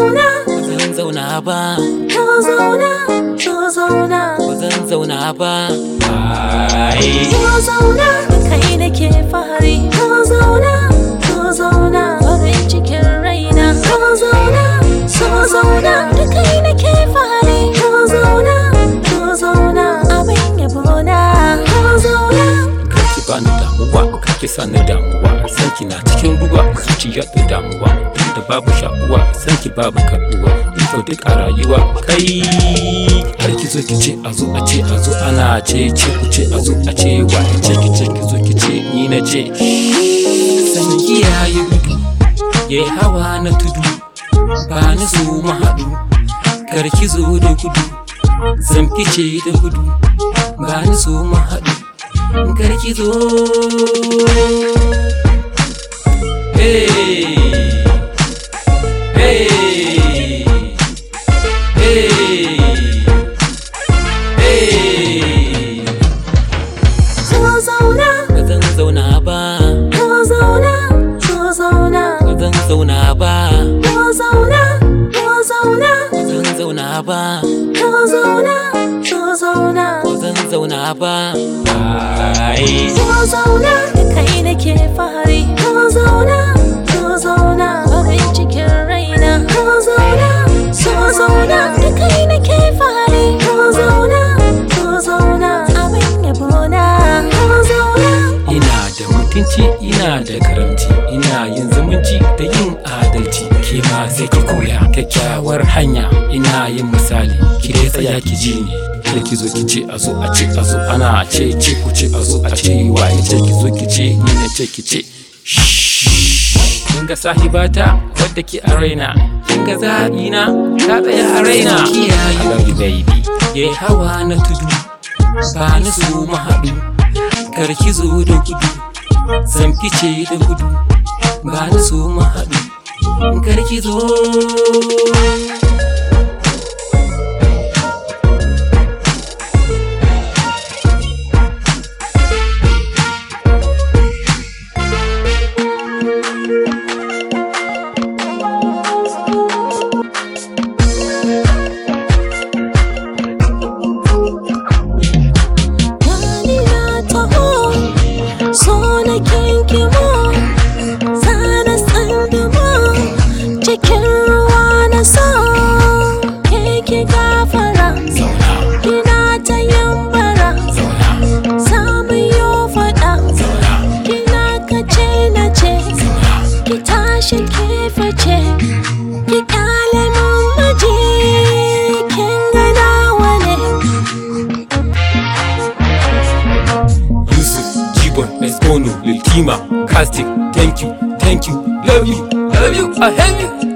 zauna, ba zan zauna ba to zauna, to zauna, ba zan zauna ba ai to zauna, da kai nake fahari. To zauna, to zauna, farin cikin raina. To zauna, so zauna, da kai nake fahari. To zauna, to zauna, abin yabona. To zauna. kake bani damuwa kake sani damuwa sanki na cikin ruwa zuciya da damuwa duk da babu sha'uwa sanki babu karbuwa to duk a rayuwa kai har ki zo ki ce a zo a ce a zo ana ce ce ku ce a zo a ce wa ce ki ce ki zo ki ce ni na ce sanki ya yi gudu ya yi hawa na tudu ba ni zo mu haɗu kar ki zo da gudu zan fice da gudu ba ni zo mu haɗu karki zo hey hey hey hey To zauna, ba zan zauna ba to zauna, to zauna, ba zan zauna ba to zauna, to zauna, ba zan zauna ba to zauna, to zauna, ba zan zauna ba ai to zauna, da kai nake fahari. To zauna, to zauna, farin cikin raina. To zauna, so zauna, da kai nake fahari. To zauna, to zauna, abin yabona. To zauna. ina da mutunci ina da karamci ina yin zumunci da yin adalci ke ma sai ki koya kyakkyawar hanya ina yin misali ki dai tsaya ki ji ni kada ki zo ki ce a zo a ce a zo ana ce ce ku ce a zo a ce waye ce ki zo ki ce ni na ce ki ce kin ga sahibata wadda ki a raina kin ga zaɓina ta tsaya a raina kiyaye I love you baby ye hawa na tudu ba ni so mu haɗu kar ki zo da gudu zan fice da gudu ba ni so mu haɗu kar ki zo Gani na taho, so na kinkimo, sana tsandamo, cikin ruwa na so, keke gafara, kina ta yambara, samu yo faɗa, kina kace na ce, ki tashi ki fice, ki ƙyale mun maji, kin ga nawa ne. Yusuf Jibon Mesbono Lil Kima Casting Thank you Thank you Love you Love you I hate you